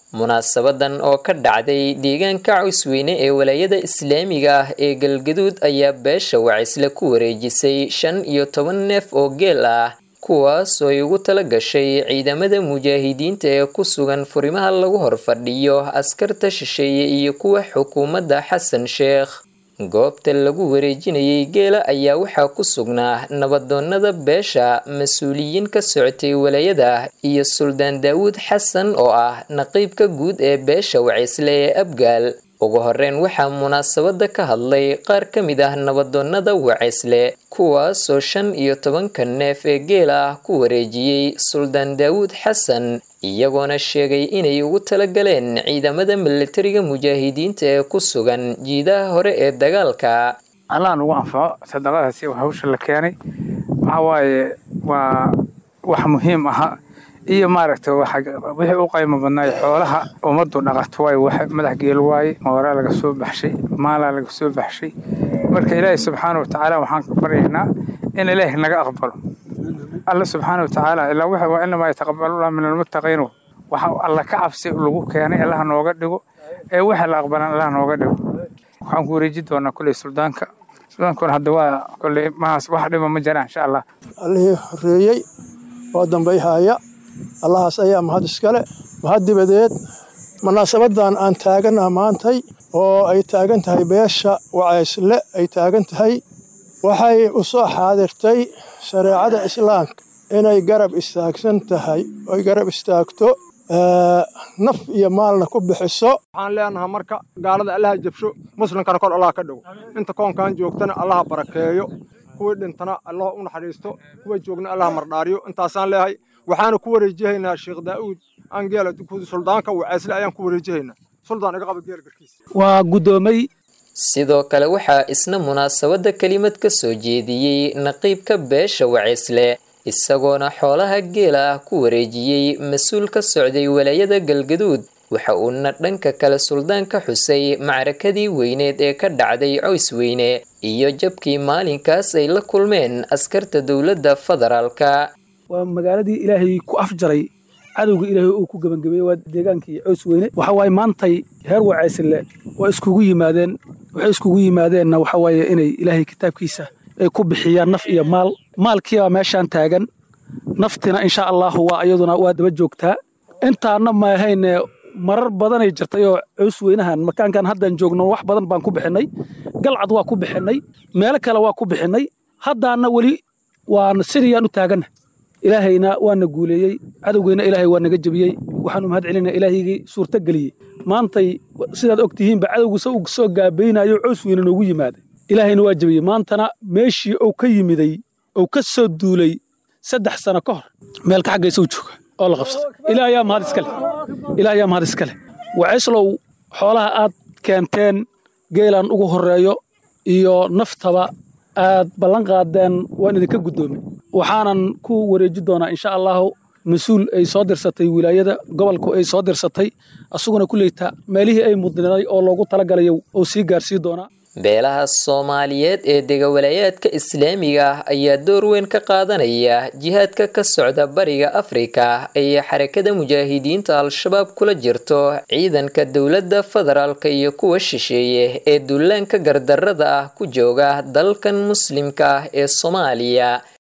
munaasabadan oo ka dhacday deegaanka cawsweyne ee walaayada islaamiga ah ee galgaduud ayaa beesha wacisle ku wareejisay shan iyo toban neef oo geel ah kuwaas oo ay ugu tala gashay ciidamada mujaahidiinta ee ku sugan furimaha lagu horfadhiyo askarta shisheeye iyo kuwa xukuumadda xasan sheekh goobta lagu wareejinayay geela ayaa waxaa ku sugnaa nabadoonnada beesha mas-uuliyiin ka socotay walaayada iyo suldaan daawuud xasan oo ah naqiibka guud ee beesha wacisle ee abgaal ugu horeyn waxaa munaasabada ka hadlay qaar ka mid ah nabadoonnada wacisle kuwaasoo shan iyo tobanka neef ee geela ah ku wareejiyey suldaan daawuud xasan iyagoona sheegay inay ugu talagaleen ciidamada milatariga mujaahidiinta ee ku sugan jiidaha hore ee dagaalka allah nugu anfaco sadaqadaasi hawsha la keenay waxa waaye waa wax muhiim aha iyo maaragta wixii u qaymo badnaay xoolaha ummaddu dhaqato waay wax madax geel waaye mooraa laga soo baxshay maalaa laga soo baxshay marka ilaahay subxaana watacaala waxaan ka baryaynaa in ilaahi naga aqbalo alla subxaana watacaala ilaa waxa waa inamaa yataqabalullah min almuttaqiin waxa alla ka cabsi lagu keenay allaha nooga dhigo ee waxa la aqbalan allaha nooga dhigo waxaan ku wareeji doonaa kulley suldaanka suldaankuna hadda waa kulley mahaas wax dhiba ma jiraan insha allah allihii horeeyey oo dambayhaya allahaas ayaa mahad iskale mahad dibadeed munaasabadan aan taaganaha maantay oo ay taagan tahay beesha wacaysle ay taagan tahay waxay u soo xaadirtay shareecada islaamka inay garab istaagsan tahay oy garab istaagto naf iyo maalna ku bixiso waxaan leenahay marka gaalada allaha jabsho muslimkana kor allah ka dhigo inta koonkan joogtana allaha barakeeyo kuwii dhintana allah u naxariisto kuwa joogna allaha mardhaariyo intaasaan leehay waxaana ku wareejihaynaa sheekh daa'uud angeela suldaanka waceesle ayaan ku wareejihaynaa suldaan iga qaba geela garkiisa waa guddoomay sidoo kale waxaa isna munaasabada kelimad ka soo jeediyey naqiibka beesha wacisle isagoona xoolaha geela ah ku wareejiyey mas-uul ka socday walaayada galgaduud waxa uuna dhanka kale suldaanka xusay macrakadii weyneed ee ka dhacday coysweyne iyo jabkii maalinkaas ay la kulmeen askarta dowladda federaalka waa magaaladii ilaahay ku afjaray cadowga ilaahay uu ku gebangabeeyey waa deegaankii cows weyne waxa waaye maantay heer wacaysile waa iskugu yimaadeen waxay iskugu yimaadeenna waxa waaye inay ilaahay kitaabkiisa ay ku bixiyaan naf iyo maal maalkiibaa meeshaan taagan naftina insha allaahu waa iyaduna waa daba joogtaa intaana maahayne marar badanay jirtay oo cows weynahan makaankan haddaan joogno wax badan baan ku bixinnay galcad waa ku bixinnay meelo kale waa ku bixinnay haddaana weli waan sidiyaan u taaganna ilaahayna waana guuleeyey cadowgeyna ilaahay waa naga jebiyey waxaanu mahad celinaa ilaahigii suurto geliyey maantay sidaad og tihiinba cadowguse uu soo gaabaynayo cows weyne noogu yimaaday ilaahayna waa jebiyey maantana meeshii uu ka yimiday uu ka soo duulay saddex sano ka hor meelka xaggaysa u jooga oo la qabsada ilaah ayaa mahad iskale ilaah ayaa mahad iskale wacislow xoolaha aad keenteen geelan ugu horreeyo iyo naftaba aad ballan qaadeen waan idinka guddoomay waxaanan ku wareeji doonaa insha allahu mas-uul ay soo dirsatay wilaayada gobolku ay soo dirsatay asuguna kuleyta meelihii ay mudnaday oo loogu talagalayo uu sii gaarsii doonaa beelaha soomaaliyeed ee degawalayaadka islaamiga ah ayaa door weyn ka qaadanaya jihaadka ka socda bariga afrika ay xarakada mujaahidiinta al-shabaab kula jirto ciidanka dowladda federaalka iyo kuwa shisheeye ee duulaanka gardarrada ah ku jooga dalkan muslimka ah ee soomaaliya